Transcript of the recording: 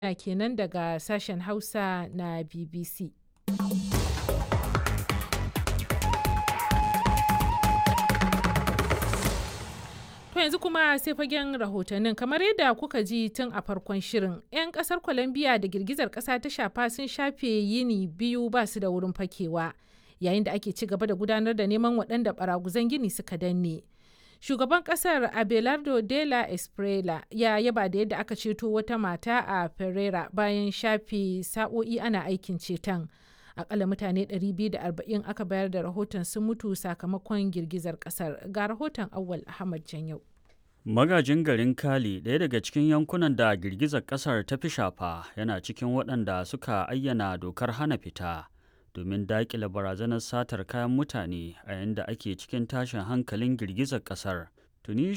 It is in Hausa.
duniya kenan daga sashen Hausa na BBC. To yanzu kuma sai fagen rahotannin kamar yadda kuka ji tun a farkon shirin 'yan kasar Colombia da girgizar kasa ta shafa sun shafe yini biyu ba su da wurin fakewa yayin da ake ci gaba da gudanar da neman waɗanda baraguzan gini suka danne. Shugaban kasar Abelardo de la Esprela ya yaba da yadda aka ceto wata mata a Pereira bayan shafe sa'o'i ana aikin ceton. akalla mutane 240 aka bayar da rahoton sun mutu sakamakon girgizar kasar ga rahoton awal ahmad janyau magajin garin kali ɗaya daga cikin yankunan da girgizar kasar ta fi shafa yana cikin waɗanda suka ayyana dokar hana fita domin daƙile barazanar satar kayan mutane a yayin da ake cikin tashin hankalin girgizar kasar tuni